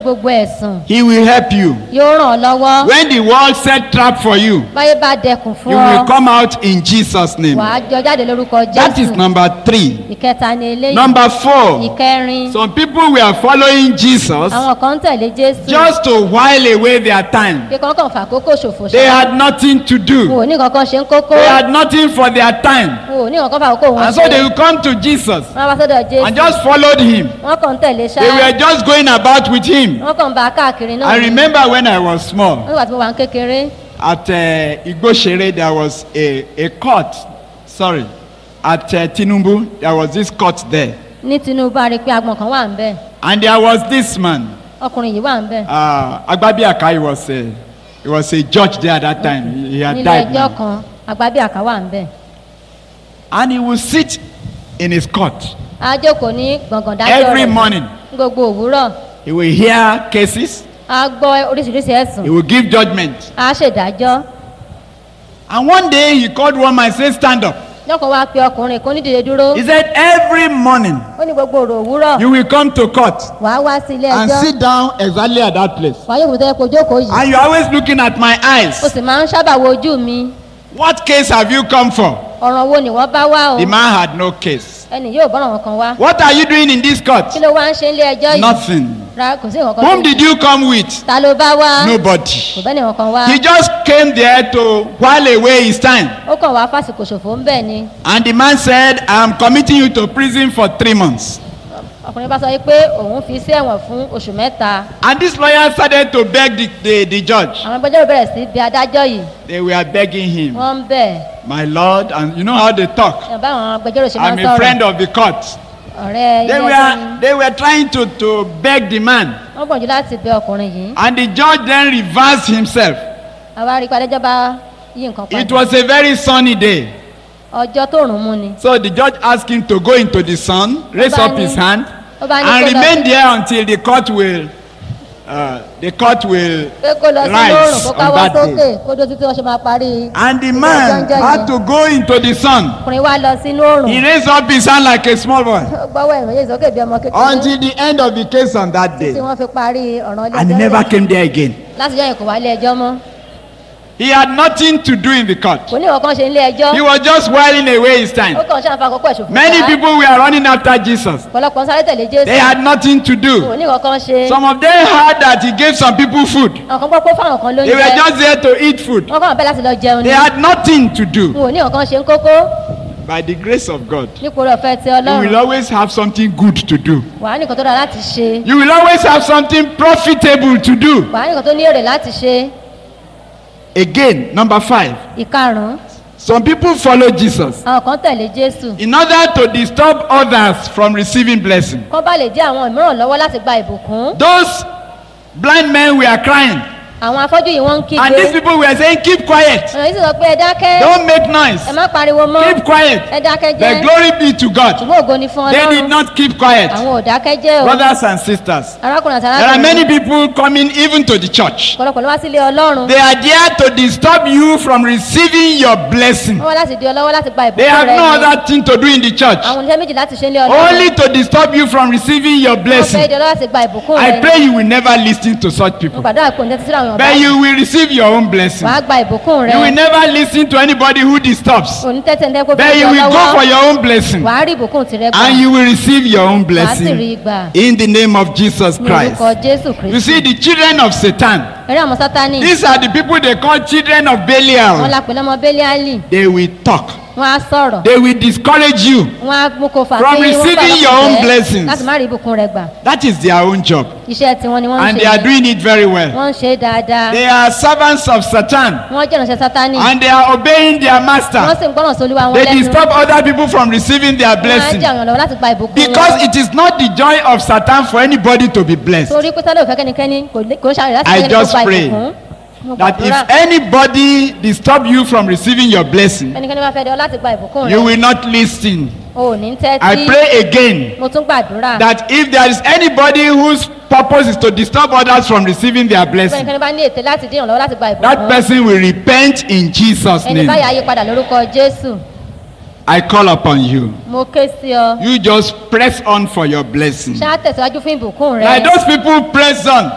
gbogbo ẹ̀sùn He will help you. yóò ràn ọ́ lọ́wọ́ When the world set trap for you, báyé bá dẹkùn fún you ọ will come out in Jesus' name. wàá jọ jáde lórúkọ That is jésù number three. ìkẹta ni eléyìí Number four. ìkẹrin Some people were following Jesus àwọn kan ń tẹ̀lé jésù just to while away their time. bí kankan fà kókó ṣòfò They ṣá had nothing to wọn do. ò ní kankan ṣe ń kókó They had nothing for their time. wọn ò ní kankan fà kókó wọn And so they would come to Jesus wọn bá sọ́dọ̀ jésù and just followed him. wọn kàn ń tẹ̀lé ṣá They were just going about with him. wọn kàn ń bá a káàkiri náà I ni. remember when I was small, nígbà tí mo wà ń kékeré at uh, Igboshere, there was a, a court. Sorry. At uh, Tinubu, there was this court there. ní tinubu a rí i pé agbọ̀n kan wà ń bẹ̀ And there was this man, ọkùnrin yìí wà ń bẹ̀ uh, Agbabiaka, he was, a, he was a judge there at that time. He, he had nílé died. ẹjọ́ now. kan agbábíàká wà ń bẹ̀ And he would sit in his court. a jókòó ní gbọ̀ngàn dájọ́ Every rẹ̀ morning, ní gbogbo òwúrọ̀ he will hear cases, a gbọ́ oríṣiríṣi ẹ̀sùn he will give judgment. a ṣèdájọ́ And one day he called one man and said, Stand up. lọ́kàn wá pe ọkùnrin kan nídìde dúró He said, Every morning ó ní gbogbo òrò òwúrọ̀ you will come to court wàá wá sí ilé and ẹjọ́ sit down exactly at that place. wàá yóò tó yẹ kó jókòó yìí And you're always looking at my o eyes. sì máa ń sábà wo ojú mi What case have you come for? ọ̀ràn wo ni wọ́n bá wá o The man had no case. ẹnì yóò bọ́ràn wọn kan wá What are you doing in this court? kí ló wá ń ṣe ilé ẹjọ́ yìí Nothing. ra kò sí nǹkan Whom kan did you come with? ta ló bá wá kò Nobody. bẹ́ẹ̀ nìkan kan wá He just came there to while away his time. ó kàn wá fásitì ṣòfò ń bẹ̀ ni And the man said, I'm committing you to prison for three months. ọkùnrin bá sọ wípé òun fi sí ẹ̀wọ̀n fún oṣù mẹ́ta And this lawyer started to beg the, the, the judge. àwọn agbẹjọ́rò bẹ̀rẹ̀ sí bí adájọ́ yìí They were begging him, wọ́n ń bẹ̀ My Lord, and you know how they talk. ẹ̀ bá àwọn agbẹjọ́rò ṣe máa I'm ń a sọ̀rọ̀ friend of the court. ọ̀rẹ́ They ilé ẹjọ́ were, ni they were trying to, to beg the man. wọ́n gbọ̀njú láti bẹ ọkùnrin yìí And the judge then reversed himself. àwa rí i pé adájọ́ bá yí nǹkan It padà was a very sunny day. ọjọ́ tó rùn mú ni So the judge asked him to go into the sun, raise Ó bá up his ní- hand, ó bá ní and kó lọ remain sí- there until the court will, uh, the court will pé kó lọ sí lóòrùn rise kó on káwọ́ that sókè day. kó dó títí wọ́n ṣe máa parí And the ìgbẹ́jọ́ man ńjọ́ had yẹn. to go into the sun. ọkùnrin wa lọ sínú òòrùn He raised up his hand like a small boy ó gbọ́wọ́ ẹ̀rọ yéé sókè bí ọmọ kékeré until the end of the case on that day. tí wọ́n fi parí ọ̀ràn ilé And he ẹjọ́ never náà. came there again. láti jọ́ yẹn kò wá ilé ẹjọ́ mọ́ He had nothing to do in the court. kò ní ìwọ̀n kan ṣe ilé ẹjọ́ He was just whiling away his ó time. kàn ṣàǹfà àkókò ẹ̀ṣùn Many people were running after Jesus. ọ̀pọ̀lọpọ̀ ń sáré tẹ̀lé jésù They had nothing to kò do. ní ìwọ̀n kan ṣe Some of them heard that he gave some people food. àwọn kan gbọ́ pé fáwọn kan ló ń They were jẹ just there to eat food. wọ́n kàn bẹ́ẹ̀ láti lọ jẹun ni They had nothing to do. n ò ní ìwọ̀n kan ṣe ń kókó By the grace of God, nípò rẹ̀ ọ̀fẹ́ ti you will ọlọ́run always have something good to do. wàá nìkan tó dára láti ṣe You will always have something profitable to do. wàá nìkan tó ní èrè láti ṣe Again, number five. ìkarùn-ún Some people follow Jesus àwọn kan tẹ̀lé jésù in order to disturb others from receiving blessing. kọ́ bá lè dí àwọn mìíràn lọ́wọ́ láti gba ìbùkún Those blind men were crying, àwọn afọ́jú yìí wọ́n ń and these kígbe people were saying, Keep quiet, ọ̀nà yìí sì sọ pé ẹ dákẹ́ don't make noise, ẹ má pariwo mọ́ keep quiet. ẹ dákẹ́ The jẹ́ glory be to God. ṣùgbọ́n ògo ni fún They did ọlọ́run not keep quiet. àwọn ò dákẹ́ jẹ́ o Brothers and sisters, arákùnrin àti there are arákùnrin many people coming even to the church. ọ̀pọ̀lọpọ̀ ló wá sílé ọlọ́run They are there to disturb you from receiving your blessing. wọ́n wá láti di ọlọ́wọ́ láti gba They ìbùkún have rẹ no ni other thing to do in the church. àwọn oníṣẹ́ méjì láti ṣe ilé ọlọ́run Only to disturb you from receiving your wọ́n fẹ́ blessing. di ọlọ́wọ́ láti gba ìbùkún rẹ I ni pray you will never listen to such mo people. gbàdúrà pé òǹtẹ́tí síra àwọn ọ̀bá But you will receive your own blessing. wàá gba ìbùkún rẹ You will never listen to anybody who disturbs. onítẹ́tẹ̀ ń dẹ́kun But fún you will go for ọlọ́wọ́ your own blessing. wàá rí ìbùkún tirẹ̀ gbà And you will receive your own wàá sì rí blessing gbà in the name of Jesus ní Christ. orúkọ jésù You kristu see, the children of Satan, eré àwọn sátani these are the people they call children of wọn Belial. la pè lọ́mọ bẹ́líálì They will talk, wọn á sọ̀rọ̀ they will discourage you. wọn á mú kó fà From sí wọn receiving your own blessings. láti má rí ìbùkún rẹ gbà That is their own job. iṣẹ́ tiwọn ni wọ́n ń And ṣe they are doing it very well. wọ́n ń ṣe é dáadáa They are servants of Satan. wọ́n jẹ́ ìránṣẹ́ sátani And they are obeying their wọ́n master. sì ń gbọ́ràn sí olúwa wọn They lẹ́nu disturb other people from receiving their wọ́n á blessing. jẹ́ àwọn lọ́wọ́ láti gba ìbùkún Because wọn it is not the joy of Satan for anybody to be blessed. torí pé sálẹ̀ òfẹ́ kẹ́nikẹ́ni kò ní- kò ń ṣàrẹ̀ láti I jẹ́ ẹni tó just gba pray ìbùkún Mo That gbàdúrà, if anybody disturb you from receiving your blessing, ẹnikẹ́ni bá fẹ́ dẹ́ ọ láti gba ìbùkún you rẹ will not listen. o ò ní I tẹ́tí pray again mo tún gbàdúrà that if there is anybody whose purpose is to disturb others from receiving their blessing, ẹnikẹ́ni bá ní ètè láti dín ìrànlọ́wọ́ láti gba that ìbùkún person will repent in Jesus' ẹni name. báyà yí padà lórúkọ jésù I call upon you. mo ké sí ọ You just press on for your blessing. ṣáà tẹ̀síwájú fún ìbùkún rẹ. Like those people press on.